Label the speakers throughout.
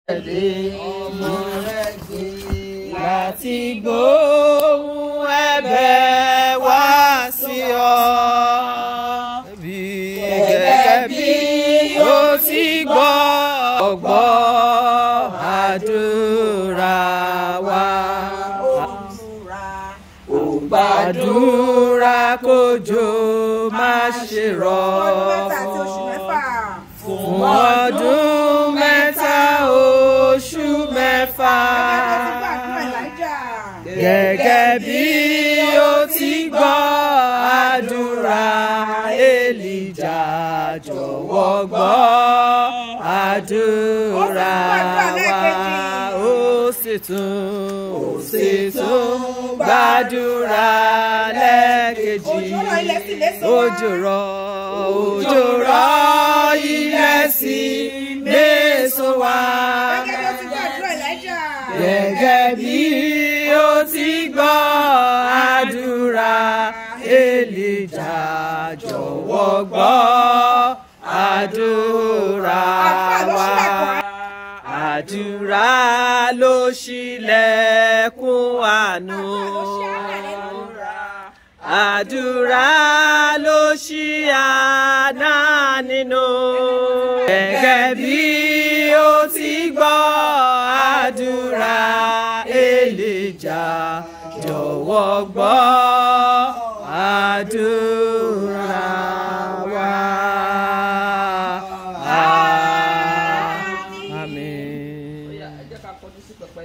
Speaker 1: tẹ̀lé ọmọ rẹ̀ gbé láti gbóhùn ẹ̀bẹ̀ wá sí ọ. Bí gẹ́gẹ́ bí ó ti gbọ́ ọgbọ́ àdúrà wa. Ó gbàdúrà kójò má ṣe rọ̀ fún ọdún mẹ́ta oṣù mẹ́fà gẹ́gẹ́ bí ó ti gbọ́ àdúrà Èlíjà jọ̀wọ́ gbọ́ àdúrà wa ó sì tún ó sì tún gbàdúrà lẹ́ẹ̀kejì òjò rọ̀ òjò rọ̀ ilẹ̀ sí méso wá gẹ́gẹ́ bí ó ti gbọ́ àdúrà Èlíjà jọ̀wọ́ gbọ́ àdúrà wa àdúrà ló ṣílẹ̀kùn àánú àdúrà ló ṣí àná nínú. gẹ́gẹ́ bí ó ti gbọ́ àdúrà Èlíjà jọ̀wọ́ gbọ́ àdúrà wa. Àmín.
Speaker 2: ẹ jẹ́ ká kọjú sí pẹpẹ.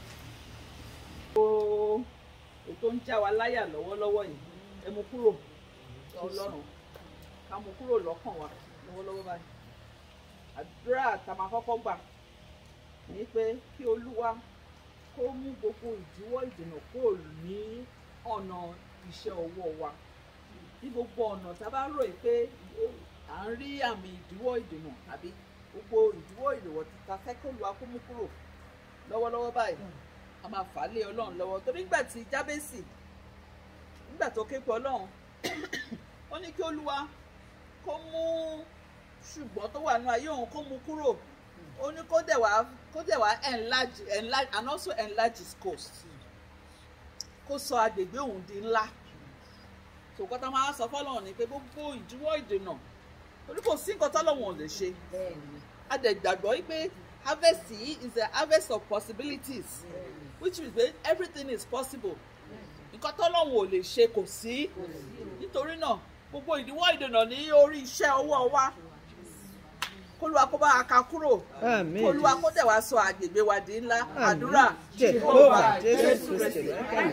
Speaker 2: o ètò ń já wa láyà lọ́wọ́lọ́wọ́ yìí ẹ mú kúrò ọlọ́run ká mú kúrò lọ́kàn wa lọ́wọ́lọ́wọ́ báyìí. àdúrà tá a máa kọ́kọ́ gbà ní pé kí olúwa kó mú gbogbo ìdíwọ́ ìdènà kúrò ní ọ̀nà iṣẹ́ ọwọ́ wa ní gbogbo ọ̀nà tá a bá rò yìí pé à ń rí àmì ìdíwọ́ ìdènà tàbí gbogbo ìdíwọ́ ìdèwọ̀ ta fẹ́ kó lu akómú kúrò lọ́wọ́lọ́wọ́ báyìí a máa fà á lé ọlọ́run lọ́wọ́ torí nígbà tí jábẹ́sì nígbà tó ké pe ọlọ́run ó ní kí olúwa kó mú ṣùgbọ́n tó wà nínú ayé òun kó mú kúrò ó ní kó dẹ̀ wá kó dẹ̀ wá enlarge enlarge and also enlarge his coast kó sọ agbègbè òun di ńlá tòkọ́ tá a máa sọ fọ́lọ́run ni pé gbogbo ìdíwọ́ ìdènà torí kò sí nǹkan tọ́lọ́run ò lè ṣe a dẹ̀ gbàgbọ́ wípé harvest yìí is a harvest of possibilities which means that everything is possible nǹkan tọ́lọ́run ò lè ṣe kò sí nítorí náà gbogbo ìdíwọ́ ìdènà ní orí iṣẹ́ ọwọ́ wa kólúwa kó bá a ka kúrò
Speaker 1: Àmín.
Speaker 2: kólúwa kó dẹ̀ wá sọ àgbègbè wa di ńlá àdúrà
Speaker 1: Jehovah Jésù Kristi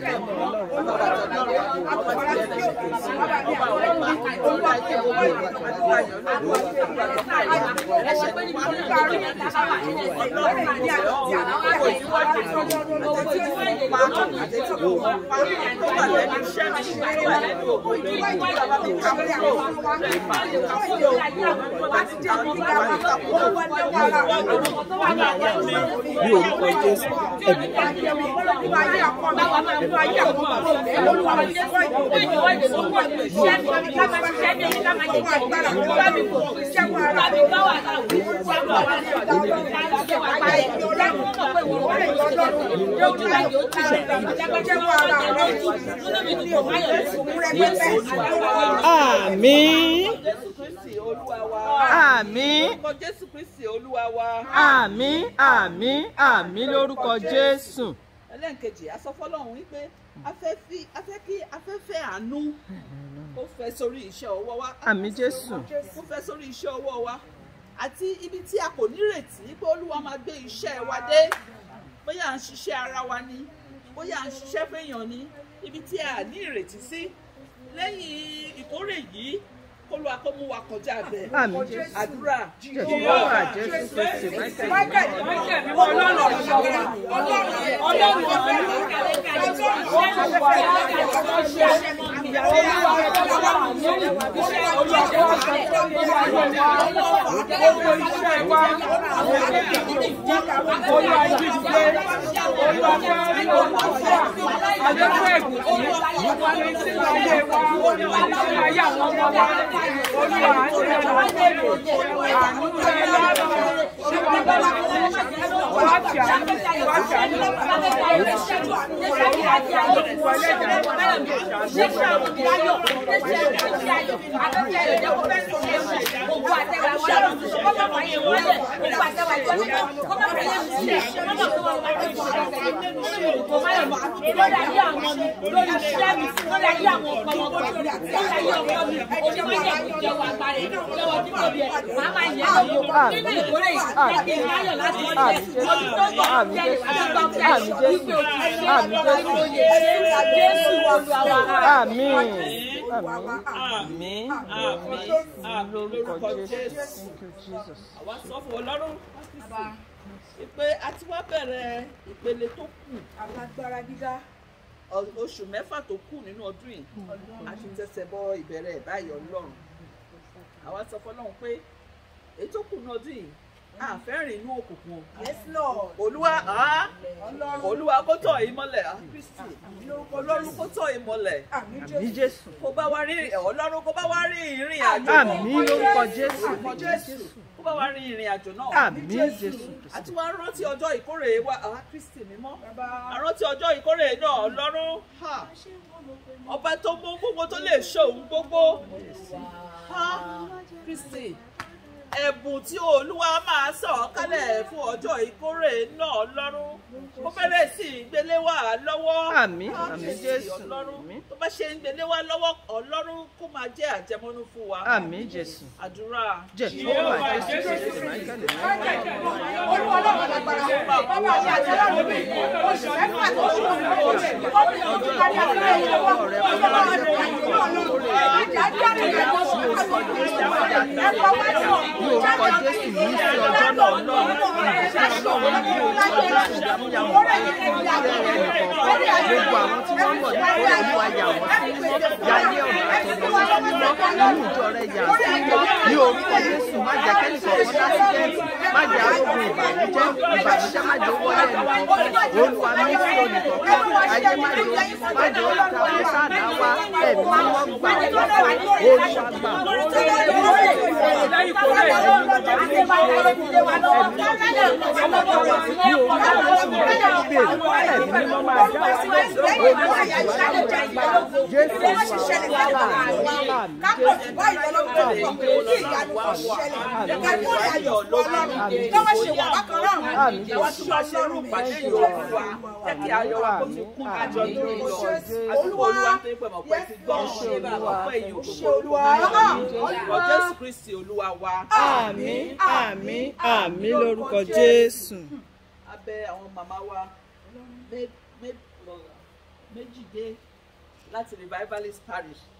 Speaker 3: ní orúkọ Jésù ẹ̀mí
Speaker 1: Àmín.
Speaker 2: Jésù Kristi Olúwa wa.
Speaker 1: Àmín.
Speaker 2: Orúkọ Jésù Kristi Olúwa wa.
Speaker 1: Àmín. Àmín. Àmín lórúkọ Jésù.
Speaker 2: ẹlẹ́nkejì a sọ fọlọ́run wípé a fẹ́ fi a fẹ́ kí afẹ́fẹ́ àánú kó fẹ́ sórí iṣẹ́ ọwọ́ wa.
Speaker 1: Àmín Jésù.
Speaker 2: kó fẹ́ sórí iṣẹ́ ọwọ́ wa àti ibi tí a kò nírètí pé olúwa máa gbé iṣẹ́ wa dé bóyá à ń ṣiṣẹ́ ara wa ni bóyá à ń ṣiṣẹ́ fẹ́yàn ni ibi tí a ní ìrètí sí lẹ́yìn ìkórè yìí kó lu akọ́mú wa kọjá bẹ́ẹ̀
Speaker 1: Àmín Jésù.
Speaker 2: àdúrà
Speaker 1: Jehovah Jésù Kristi Michael. àmín
Speaker 2: àmín àmín àmín lórúkọ jésù
Speaker 1: thank you jesus
Speaker 2: àwa sọ fún ọlọ́run pé a ti wá bẹ̀rẹ̀ ìpele tó kù
Speaker 4: alágbára gíga
Speaker 2: ọ- oṣù mẹ́fà tó kù nínú ọdún yìí a ti tẹsẹ̀ bọ ìbẹ̀rẹ̀ ẹ̀ báyìí ọlọ́run àwa sọ fún ọlọ́run pé èyí tó kù nínú ọdún yìí a fẹ́ rìn inú òkùnkùn o.
Speaker 4: yes lord
Speaker 2: olúwa á
Speaker 4: ọlọ́run
Speaker 2: olúwa kó tọ̀ yín mọ́lẹ̀ á kristi ọlọ́run kó tọ̀ yín mọ́lẹ̀
Speaker 4: àmì
Speaker 1: àmín
Speaker 4: jésù
Speaker 1: jésù
Speaker 2: kó bá wá rí ọlọ́run kó bá wá rí ìrìn àjò
Speaker 1: àmín lórúkọ jésù
Speaker 2: Orúkọ jésù kó bá wá rí ìrìn àjò náà
Speaker 1: àmín jésù
Speaker 2: àti wá rántí ọjọ́ ìkórè wa á kristi mímọ́
Speaker 4: bàbá
Speaker 2: àrántí ọjọ́ ìkórè náà ọlọ́run ha ọba tó mú gbogbo tó lè ṣòun gbogbo ha kristi ẹ̀bùn tí olúwa máa sọ̀ kálẹ̀ fún ọjọ́ ìkórè náà ọlọ́run kó bẹ̀rẹ̀ sí í gbélé wa lọ́wọ́
Speaker 1: Àmín,
Speaker 2: Ha,
Speaker 1: àmín
Speaker 2: Kristi,
Speaker 1: Jésù,
Speaker 2: ọlọ́run
Speaker 1: àmín.
Speaker 2: tó bá ṣe ń gbélé wa lọ́wọ́ ọlọ́run kó máa jẹ́ àjẹmọ́nú fún wa
Speaker 1: àmín jésù
Speaker 2: àdúrà
Speaker 1: jehova jésù kristi michael
Speaker 4: olúwa ọlọ́run alágbára bàbá àti àti ọlọ́run mi oṣù mẹ́fà tó ṣù oṣù kọ́bí oṣù kárí àgbáyé ìjọba ọlọ́run àti àti ọlọ́run àjà jáde ìyàwó ẹ̀kọ́ wá sọ
Speaker 1: ní orúkọ jésù ní sí ọjọ́ náà náà gbogbo àwọn tí wọ́n mọ̀ nípa olúwa yà wọ́n sí mímọ́ yáyé ọ̀nà àtọ̀nà sí mímọ́ nínú ìjọ rẹ̀ yà sí mímọ́ ní orúkọ jésù má jẹ́ kẹ́nìkan kan lásìkẹ́ẹ̀tì má jẹ́ arógun ìbànújẹ́ ìbànújẹ́ má jẹ́ owó ẹnì kọ̀ọ̀kan olúwa ní sí olùkọ̀ọ̀kan ayé má jẹ́ má jẹ́ olùkọ́ sáàdá wa ẹ̀mí mímọ́ gbà wọ́n olúwa gbà wọ́n ní orúkọ jésù má jẹ́ bèrè ẹ̀mí mímọ́ máa dá wa lóhùn olúwa gbà wọ́n jésù olúwa wà láàmì
Speaker 2: ìwà tó máa ṣe irú pàṣẹ yòó fún wa jẹ́ kí ayọ̀ wa kó tún kún àjọ lórí lọ àdúgbò olúwa tó ń pè mọ̀ pé ti gbọ́ ọ̀pọ̀ èyí òkòkò orúkọ jésù kristi olúwa wa.
Speaker 1: àmín àmín àmín lórúkọ jésù.
Speaker 2: abẹ àwọn màmá wa mé- mé- méjì dé láti revivalist parish